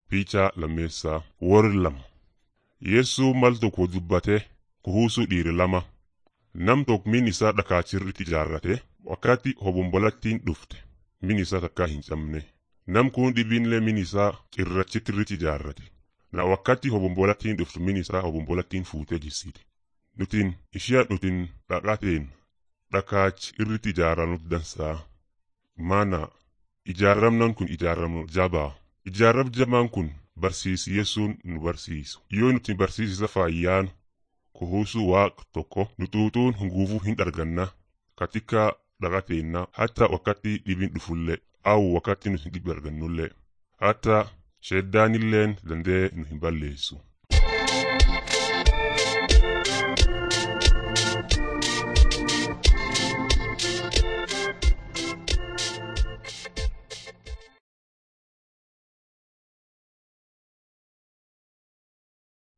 Piichaa lammeessaa warri lama. Yeessuu mal tokko dubbatee kuhuusuu dhiire lama. Nam tokko min isaa dhakaachirratti ijaarrate wakkaatti hobombolattiin dhufte min isaa takkaa hin cabne. Nam kun dhibiinlee min isaa cirrachitti ijaarrate. Na wakkaatti hobombolattiin dhuftu min isaa hobombolattiin fuutee jissiti. Nutin ishia nutin dhaqateen dhakaachi irratti ijaaranut dansaa. Maana ijaaramnan kun ijaaramnu jabaa. Ijaarrab jabaan kun barsiisi Yesuun nu barsiisu. Yoo nuti barsiisisa faayyaan kuhuusuu waaq tokko nutuutuun hunguufuu hin arganna katika dhaqateenna hatta wakkatti dhibin dhufullee au wakkatti nuti dhibi argannullee hatta sheddaanilleen dandee nu hin balleessu.